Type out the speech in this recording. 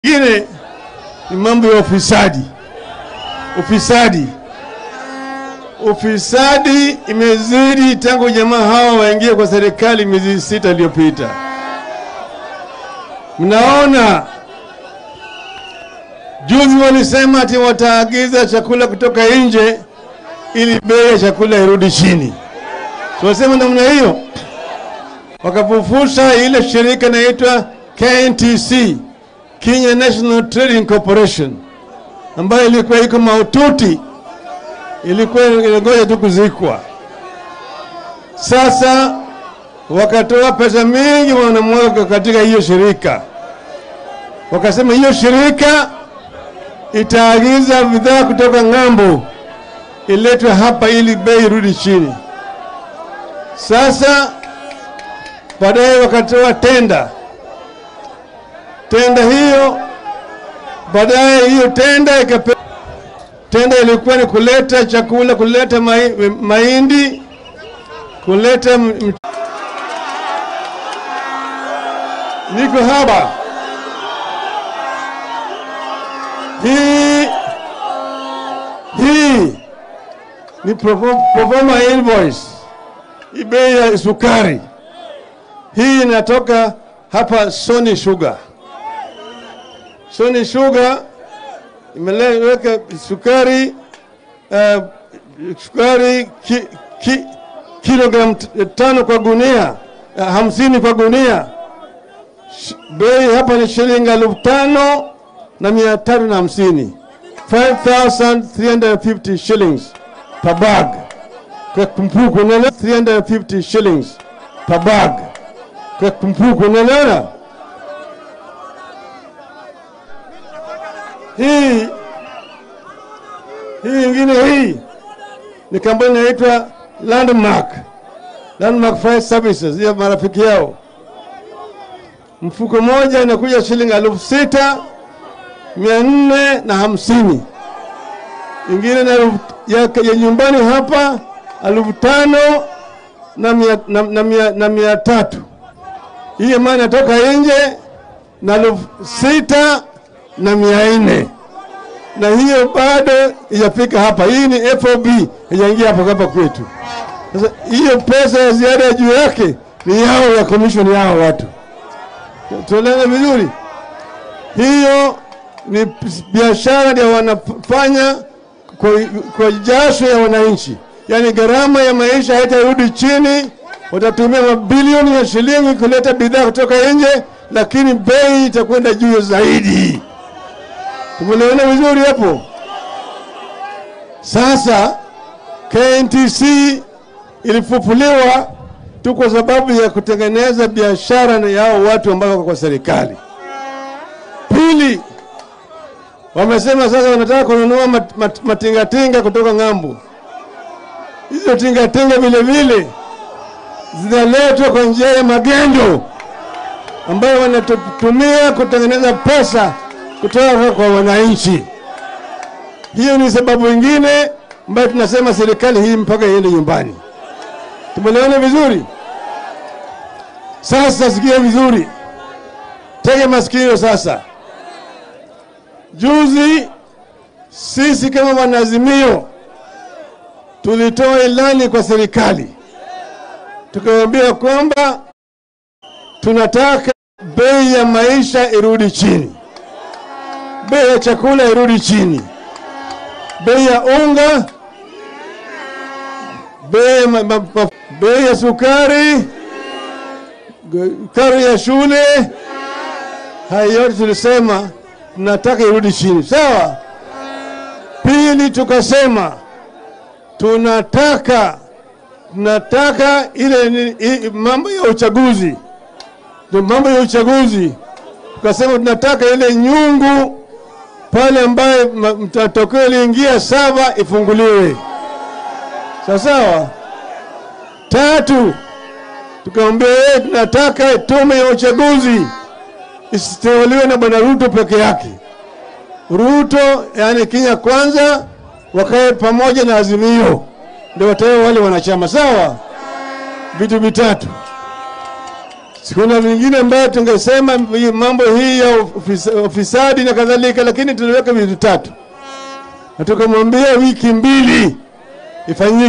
Ingine ni mambo ya ufisadi. Ufisadi, ufisadi imezidi tangu jamaa hawa waingie kwa serikali miezi sita iliyopita. Mnaona juzi walisema ati wataagiza chakula kutoka nje ili bei ya chakula irudi chini. Tunasema namna hiyo, wakapofusha ile shirika inaitwa KNTC, Kenya National Trading Corporation, ambayo ilikuwa iko maututi, ilikuwa inangoja tu kuzikwa. Sasa wakatoa pesa mingi wanamwaga katika hiyo shirika, wakasema hiyo shirika itaagiza bidhaa kutoka ng'ambo iletwe hapa ili bei irudi chini. Sasa baadaye wakatoa tenda, tenda hiyo baadaye hiyo tenda ikape, tenda ilikuwa ni kuleta chakula, kuleta mai, mahindi, kuleta m, m, niko hapa hii hii ni proforma invoice, hii bei ya sukari hii inatoka hapa Sony Sugar. Sony Sugar imeweka sukari uh, sukari ki, ki, kilogram tano kwa gunia uh, hamsini kwa gunia. Bei hapa ni shilingi elfu tano na mia tatu na hamsini 5350 shillings per bag kwa kumpuku, unaelewa? 350 shillings per bag kwa kumpuku, unaelewa? Hii hii ingine hii ni kampuni inaitwa Landmark, Landmark Fire Services, ya marafiki yao. Mfuko moja inakuja shilingi elfu sita mia nne na hamsini ingine na ya, ya nyumbani hapa elfu tano na mia, na, na, mia, na mia tatu. Hii ambayo inatoka nje na elfu sita na mia nne na hiyo bado ijafika hapa. Hii ni FOB ijaingia hapo hapa kwetu. Sasa hiyo pesa ya ziada ya juu yake ni yao ya commission yao watu, tuelewe vizuri. Hiyo ni biashara ndio wanafanya kwa, kwa jasho ya wananchi, yaani gharama ya maisha haitarudi chini. Watatumia mabilioni ya shilingi kuleta bidhaa kutoka nje, lakini bei itakwenda juu zaidi. Tumeelewana vizuri hapo? Sasa KNTC ilifufuliwa tu kwa sababu ya kutengeneza biashara na yao watu ambao wako kwa serikali. Pili, wamesema sasa wanataka kununua mat, mat, matingatinga kutoka ng'ambo. Hizo tingatinga vile vile zinaletwa kwa njia ya magendo ambayo wanatumia kutengeneza pesa kutoka kwa wananchi. Hiyo ni sababu nyingine ambayo tunasema serikali hii mpaka iende nyumbani. Tumeelewana vizuri? Sasa sikia vizuri, tega masikio sasa. Juzi sisi kama wanazimio tulitoa ilani kwa serikali, tukawaambia kwamba tunataka bei ya maisha irudi chini, bei ya chakula irudi chini, bei ya unga, bei ya, bei ya sukari, karo ya shule, haya yote tulisema tunataka irudi chini, sawa. Pili, tukasema tunataka tunataka ile ni, mambo ya uchaguzi, ndio mambo ya uchaguzi. Tukasema tunataka ile nyungu pale ambaye matokeo iliingia saba ifunguliwe, sawa sawa. Tatu, tukamwambia yeye tunataka tume ya uchaguzi isiteuliwe na bwana Ruto peke yake. Ruto yani Kenya kwanza wakae pamoja na Azimio, ndio watawe wale wanachama sawa. Vitu vitatu Kuna vingine ambayo tungesema hii mambo hii ya ofis- ufisadi na kadhalika, lakini tuliweka vitu tatu na tukamwambia wiki mbili ifanyike.